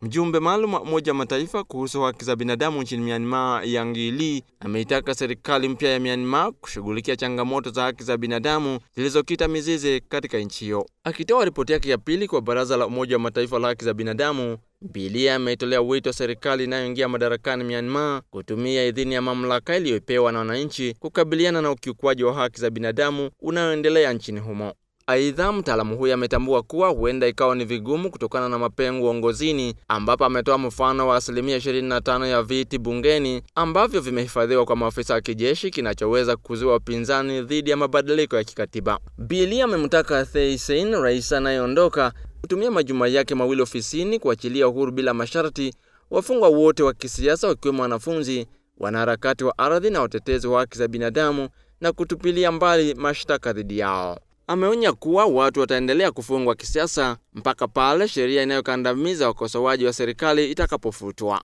Mjumbe maalum wa Umoja wa Mataifa kuhusu haki za binadamu nchini Myanmar, Yang Lee, ameitaka serikali mpya ya Myanmar kushughulikia changamoto za haki za binadamu zilizokita mizizi katika nchi hiyo. Akitoa ripoti yake ya pili kwa Baraza la Umoja wa Mataifa la haki za binadamu, Bilia ametolea wito serikali inayoingia madarakani Myanmar kutumia idhini ya mamlaka iliyopewa na wananchi kukabiliana na ukiukwaji wa haki za binadamu unaoendelea nchini humo. Aidha, mtaalamu huyo ametambua kuwa huenda ikawa ni vigumu kutokana na mapengo uongozini, ambapo ametoa mfano wa asilimia 25 ya viti bungeni ambavyo vimehifadhiwa kwa maafisa wa kijeshi, kinachoweza kuzuia upinzani dhidi ya mabadiliko ya kikatiba. Bili amemtaka Thein Sein, rais anayeondoka, kutumia majuma yake mawili ofisini kuachilia uhuru bila masharti wafungwa wote wa kisiasa, wakiwemo wanafunzi, wanaharakati wa ardhi na watetezi wa haki za binadamu na kutupilia mbali mashtaka dhidi yao. Ameonya kuwa watu wataendelea kufungwa kisiasa mpaka pale sheria inayokandamiza wakosoaji wa serikali itakapofutwa.